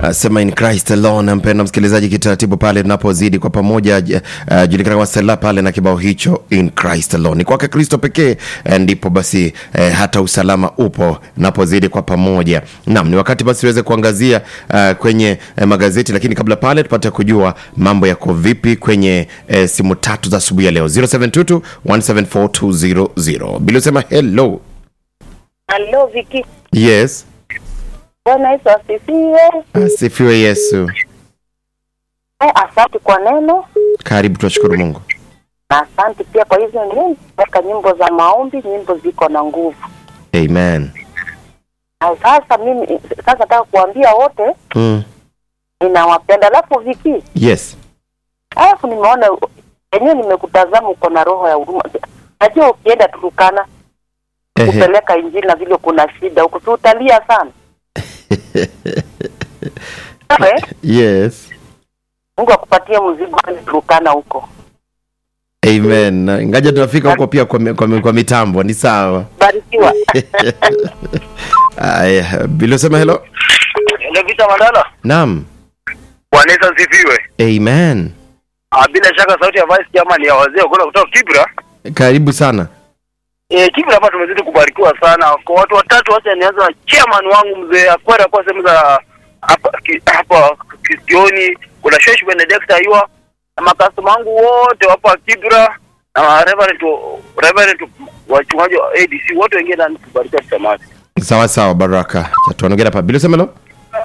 sema in Christ alone. Mpendwa msikilizaji, kitaratibu pale tunapozidi kwa pamoja, j- uh, julikana kama Sela pale na kibao hicho in Christ alone, ni kwake Kristo pekee eh, ndipo basi eh, hata usalama upo napozidi kwa pamoja. Naam, ni wakati basi tuweze kuangazia uh, kwenye eh, magazeti, lakini kabla pale tupate kujua mambo yako vipi kwenye eh, simu tatu za asubuhi ya leo 0722 174200 bila usema hello. Halo Viki, Yes, Bwana Yesu asifiwe. asifiwe Yesu. Eh, Asante kwa neno Karibu, tunashukuru Mungu. na asante pia kwa hizo nyimbo, weka nyimbo za maombi, nyimbo ziko na nguvu. Amen. Na sasa mimi sasa nataka kuambia wote Mm. ninawapenda. Alafu Viki, Yes. alafu nimeona yenyewe, nimekutazama uko na roho ya huruma. Najua ukienda Turukana Ehe. kupeleka injili na vile kuna shida huko, si utalia sana eh? Yes. Mungu akupatie mzigo kwenda Turukana huko. Amen. Na Ngaja tunafika huko pia kwa, mi- kwa, mi- kwa mitambo ni sawa. Barikiwa. Aya, bila usema hello. Ndio Vita Mandala. Naam. Bwana Yesu asifiwe. Amen. Ah, bila shaka sauti ya Vice Chairman ya wazee kuna kutoka Kibra. Karibu sana. Eh, Kibra hapa tumezidi kubarikiwa sana. Kwa watu watatu wacha nianze na chairman wangu mzee Akwera kwa sehemu za hapa ki- hapa Kisioni, kuna Shesh Benedict Aywa na makastoma wangu wote hapa Kibra na Reverend Reverend wachungaji wa ADC wote wengine ndani kubarikiwa tutamati. Sawa sawa Baraka. Cha tuonogea hapa. Bila usema hello.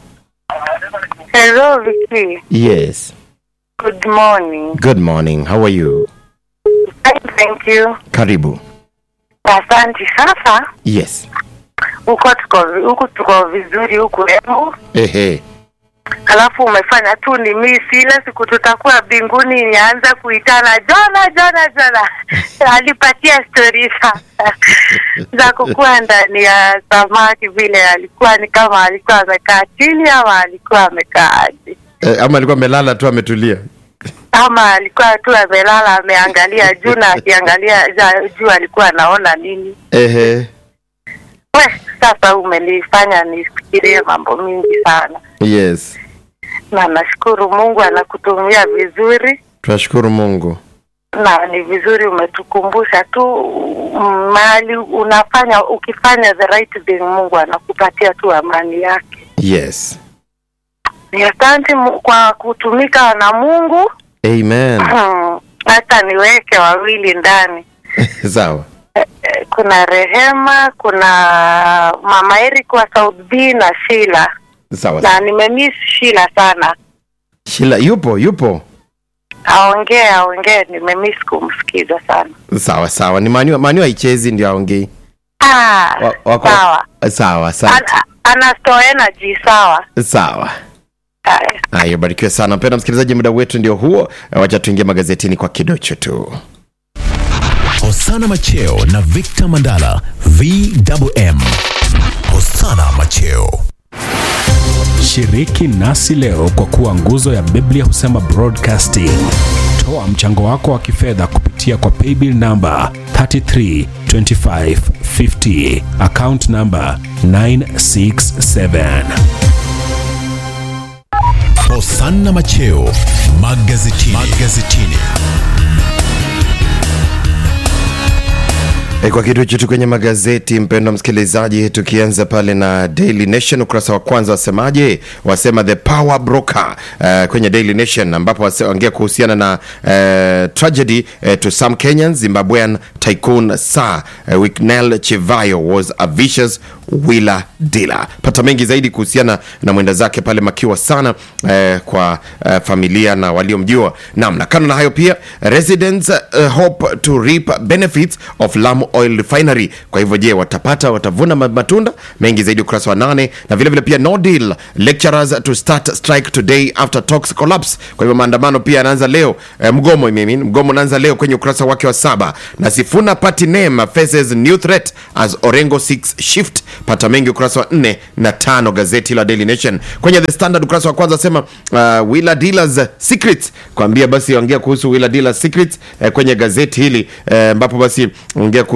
Hello Viki. Yes. Good morning. Good morning. How are you? Thank you. Karibu. Asante. Sasa Yes. huko tuko huku tuko vizuri huku Embu, Ehe. alafu umefanya tu ni misi ile siku tutakuwa mbinguni, nianza kuitana Jona Jona Jona alipatia stori za za kukuwa ndani ya samaki vile, alikuwa ni kama alikuwa amekaa chini ama alikuwa amekaa aje Eh, ama alikuwa amelala tu ametulia. ama alikuwa tu amelala ameangalia juu na akiangalia ja- juu alikuwa anaona nini? Ehe. We, sasa umenifanya nifikirie mambo mingi sana, Yes. na nashukuru Mungu anakutumia vizuri, Tunashukuru Mungu. na ni vizuri umetukumbusha tu mm, mahali unafanya, ukifanya the right thing, Mungu anakupatia tu amani yake. Yes. Ni asante Mu- kwa kutumika na Mungu. Amen. Hata niweke wawili ndani sawa. Eh, eh, kuna Rehema, kuna mama Eric wa South B na Sheila, Sawa. na nimemiss Sheila sana. Shila yupo, yupo. Aongee aongee, nimemiss kumsikiza sana. Sawa sawa. Ni Manu Manu haichezi ndio aongei. Ah, Wa- wako- sawa. Sawa, asante. Ana, ana store energy sawa. Sawa. Haya. Haya, barikiwe sana mpendwa msikilizaji, muda wetu ndio huo. Wacha tuingie magazetini kwa kidocho tu. Hosana Macheo na Victor Mandala VMM. Hosana Macheo. Shiriki nasi leo kwa kuwa nguzo ya Biblia husema broadcasting. Toa mchango wako wa kifedha kupitia kwa paybill namba 332550 account namba 967. Hosana Macheo magazetini. magazetini. E, kwa kitu chetu kwenye magazeti, mpendwa msikilizaji, tukianza pale na Daily Nation ukurasa wa kwanza wasemaje? Wasema the power broker uh, kwenye Daily Nation ambapo waongea kuhusiana na uh, tragedy uh, to some Kenyans. Zimbabwean tycoon Sir uh, Wicknell Chivayo was a vicious wheeler dealer. Pata mengi zaidi kuhusiana na mwenda zake pale makiwa sana eh, kwa eh, familia na waliomjua. Naam, na kando na hayo pia residents uh, hope to reap benefits of Lamu Oil Refinery. Kwa hivyo je, watapata watavuna ma- matunda mengi zaidi ukurasa wa nane, na vile vile pia no deal lecturers to start strike today after talks collapse. Kwa hivyo maandamano pia yanaanza leo eh, mgomo I mean, mgomo unaanza leo kwenye ukurasa wake wa saba, na Sifuna party name faces new threat as Orengo 6 shift pata mengi ukurasa wa nne na tano gazeti la Daily Nation. Kwenye The Standard ukurasa wa kwanza asema uh, Wheeler Dealers Secrets, kuambia basi ongea kuhusu Wheeler Dealers Secrets eh, kwenye gazeti hili eh, ambapo basi ongea kuhusiana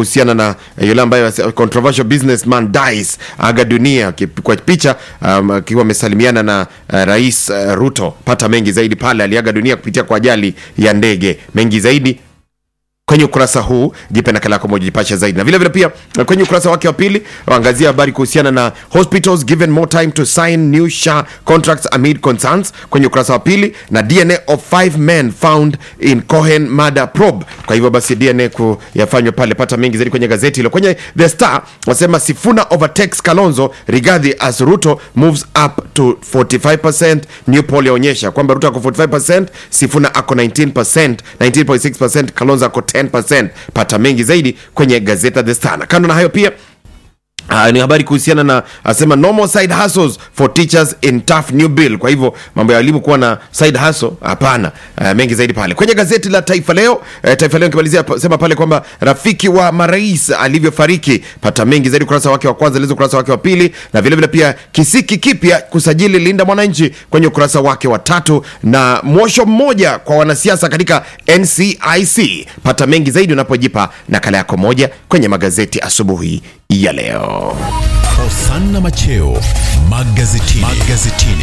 kuhusiana na eh, yule ambaye wase- controversial businessman dies aga dunia ki- kwa picha um, akiwa amesalimiana na uh, rais uh, Ruto. Pata mengi zaidi pale, aliaga dunia kupitia kwa ajali ya ndege. Mengi zaidi kwenye ukurasa huu jipe nakala yako moja jipashe zaidi na vile vile pia eh, kwenye ukurasa wake wa pili waangazia habari kuhusiana na hospitals given more time to sign new sha contracts amid concerns kwenye ukurasa wa pili na dna of five men found in cohen murder probe kwa hivyo basi dna kuyafanywa pale pata mengi zaidi kwenye gazeti hilo kwenye the star wasema sifuna overtakes kalonzo rigadhi as ruto moves up to 45% new poll yaonyesha kwamba ruto ako 45% sifuna ako 19% 19.6% kalonzo ako 10% pata mengi zaidi kwenye gazeta the star na kando na hayo pia Uh, ni habari kuhusiana na asema no more side hustles for teachers in tough new bill kwa hivyo mambo ya walimu kuwa na side hustle hapana uh, mengi zaidi pale kwenye gazeti la taifa leo uh, taifa leo nikimalizia pa- sema pale kwamba rafiki wa marais alivyofariki pata mengi zaidi ukurasa wake wa kwanza lizo ukurasa wake wa pili na vile vile pia kisiki kipya kusajili linda mwananchi kwenye ukurasa wake wa tatu na mwosho mmoja kwa wanasiasa katika ncic pata mengi zaidi unapojipa nakala yako moja kwenye magazeti asubuhi ya leo Hosanna Macheo magazetini. magazetini.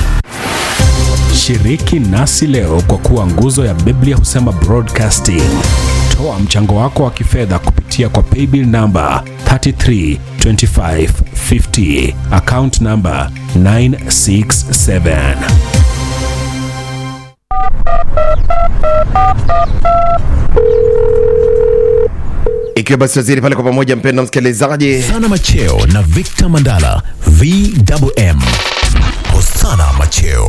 Shiriki nasi leo kwa kuwa nguzo ya Biblia husema broadcasting. Toa mchango wako wa kifedha kupitia kwa paybill namba 332550 account namba 967. ikiwa basi waziri pale kwa pamoja mpendo msikilizaji Hosanna Macheo na Victor Mandala VMM. Hosanna Macheo.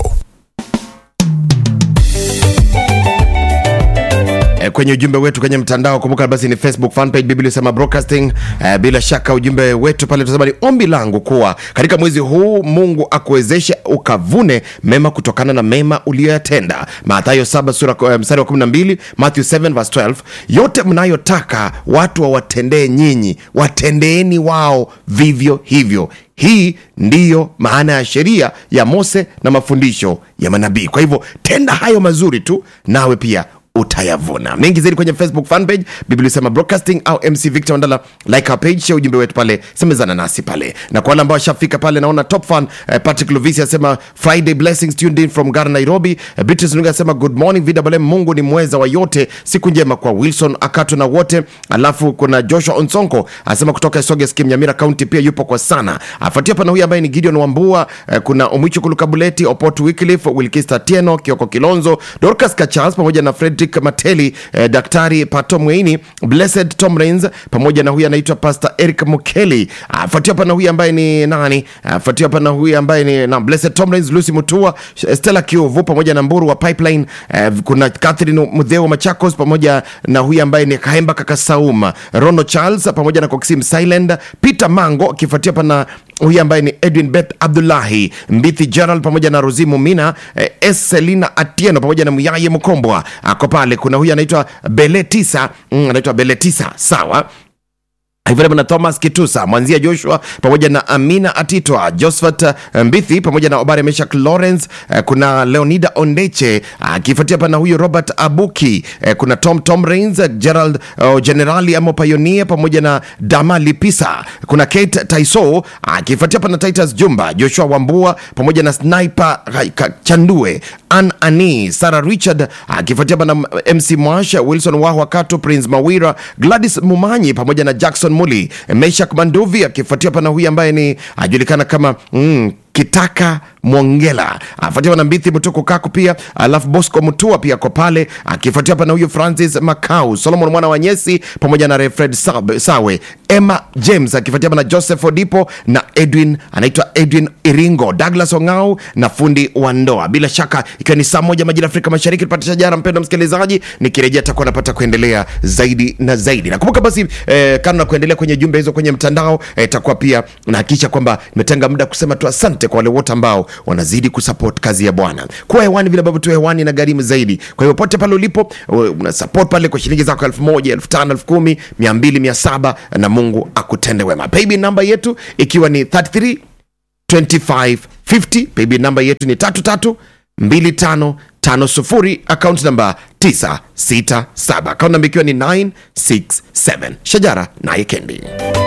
Eh, kwenye ujumbe wetu kwenye mtandao kumbuka basi ni facebook fanpage biblia sema broadcasting eh, bila shaka ujumbe wetu pale tunasema ni ombi langu kuwa katika mwezi huu mungu akuwezeshe ukavune mema kutokana na mema uliyoyatenda mathayo 7 sura eh, mstari wa 12 matthew 7 verse 12 yote mnayotaka watu wawatendee nyinyi watendeeni wao vivyo hivyo hii ndiyo maana ya sheria ya mose na mafundisho ya manabii kwa hivyo tenda hayo mazuri tu nawe pia utayavuna mengi zaidi kwenye facebook fanpage biblia sema broadcasting au mc victor mandala like our page share ujumbe wetu pale semezana nasi pale na kwa wale ambao washafika pale naona top fan eh, patrick lovisi asema friday blessings tuned in from gar nairobi eh, beatrice nunga asema good morning vwm mungu ni mweza wa yote siku njema kwa wilson akato na wote alafu kuna joshua onsonko asema kutoka soge skim nyamira county pia yupo kwa sana afuatia pana huyu ambaye ni gideon wambua eh, kuna omwicho kulukabuleti opot wycliffe wilkista tieno kioko kilonzo dorcas kachas pamoja na frederick mateli eh, daktari pato mweini blessed tom rains pamoja na huyu anaitwa pastor eric mukeli afuatia pana huyu ambaye ni nani afuatia pana huyu ambaye ni na blessed tom rains lucy mutua stella kiuvu pamoja na mburu wa pipeline eh, kuna catherine mudheo machakos pamoja na huyu ambaye ni kaemba kakasauma rono charles pamoja na coxim silend peter mango akifuatia pana huyu ambaye ni edwin beth abdullahi mbithi gerald pamoja na rozimu mina eh, s selina atieno pamoja na muyaye mkombwa ako pale kuna huyu anaitwa beletisa mm, anaitwa beletisa sawa hivyo na thomas kitusa mwanzia joshua pamoja na amina atitwa josephat eh, mbithi pamoja na obare meshak lawrence eh, kuna leonida ondeche akifuatia pana huyu robert abuki eh, kuna tom tom rains eh, gerald oh, generali amo payonia pamoja na dama lipisa kuna kate taiso akifuatia pana titus jumba joshua wambua pamoja na sniper Ra- Ka- chandue an ani sarah richard akifuatia pana mc mwash wilson wahwa kato prince mawira gladys mumanyi pamoja na jackson muli meshak manduvi akifuatia pana huyu ambaye ni ajulikana kama mm, kitaka mwongela afuatiwa na mbithi mtuku kaku pia alafu bosco mutua pia ko pale akifuatia pana huyu francis macau solomon mwana wa nyesi pamoja na refred Sab- sawe emma james akifuatia pana joseph odipo na edwin anaitwa edwin iringo douglas ongau na fundi wa ndoa bila shaka ikiwa ni saa moja majira afrika mashariki tupatisha jana mpendo msikilizaji nikirejea takuwa napata kuendelea zaidi na zaidi nakumbuka basi eh, kando na kuendelea kwenye jumbe hizo kwenye mtandao eh, takuwa pia nahakikisha kwamba nimetenga muda kusema tu asante kwa wale wote ambao wanazidi kusupport kazi ya bwana kuwa hewani vile ambavyo tu hewani na gharimu zaidi kwa hivyo pote pale ulipo uh, una support pale kwa shilingi zako elfu moja elfu tano elfu kumi mia mbili mia saba na mungu akutende wema paybill namba yetu ikiwa ni 33 2550 paybill namba yetu ni tatu tatu 2550 akaunti namba 967 akaunti namba ikiwa ni 967 shajara naye kendi